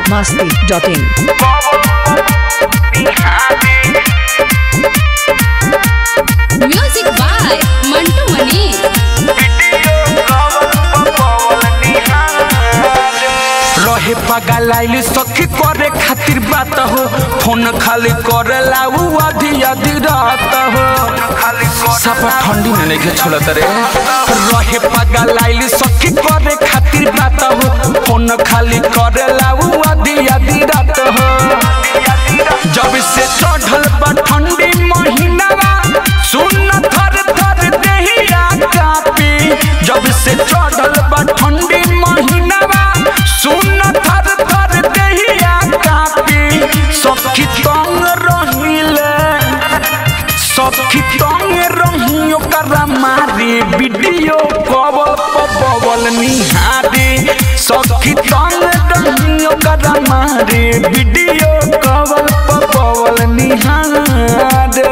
biharmasti.in music by Mantu मनी रहे पगल आइल सखी करे खातिर बात हो फोन खाली करेला उ आधी आधी रात हो सफा ठंडी में नहीं छोड़त रे रहे पगल आइल सखी करे खातिर बात हो फोन खाली करेला उ आधी आधी रात हो जब से चढ़ल बा ठंडी महीनावा सुन थर थर देहिया कापी जब से चढ़ल बा ठंडी महीनावा सुन थर थर देहिया कापी सखी तंग रहिले सखी तंग रही ओकरा मारी वीडियो कॉल पबल निहारी सखी तंग रही ओकरा मारी वीडियो कॉल पबल निहारी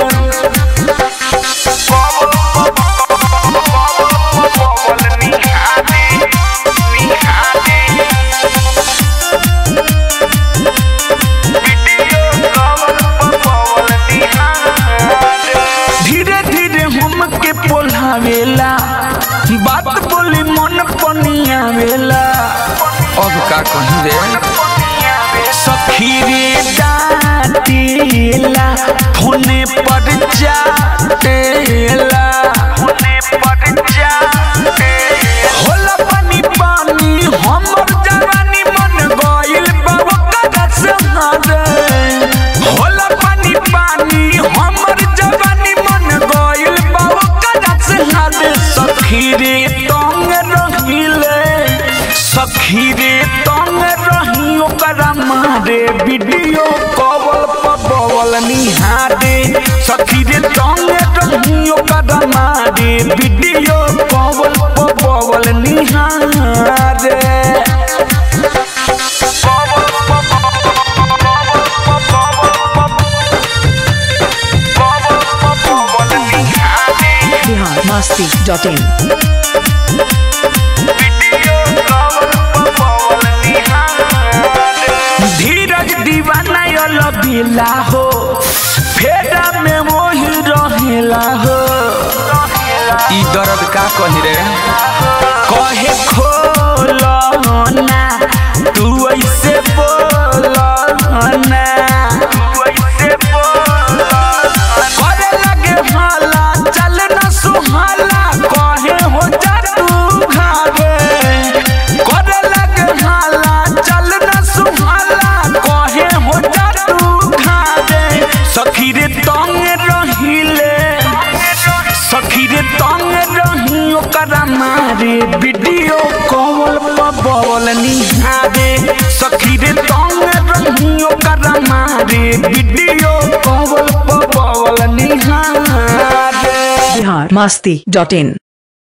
धीरे धीरे हमके पोल्हावेला बात बोली मन पनियावेला अब का कहीं रे सखी रे डाटेला फोने पर जाटेला फोने पर जाटे होला पानी पानी हमर जवानी मन गइल बाबा कदा से हारे होला पानी पानी हमर जवानी मन गइल बाबा कदा से हारे सखी रे तंग रहिले सखी रे तंग रही ओकरा मारे वीडियो कॉल पबल निहारे सखी रे तंग रही ओकरा मारे वीडियो कॉल पबल निहारे biharmasti.in धीरज दीवाना लबीला हो फेरा में वही रहेला हो ई दर्द का कही रे कहे खोलो ना तू ऐसे बोलो ना करे लगे हाला चल ना सुहाला कहे हो जा तू घावे करे लगे हाला चल ना सुहाला कहे हो जा तू घावे सखी रे तंग रहिले सखी रे तंग रही ओकरा मारे वीडियो कॉल पबल निहारे सखी रे तंग रही ओकरा मारे वीडियो कॉल पबल निहारे biharmasti.in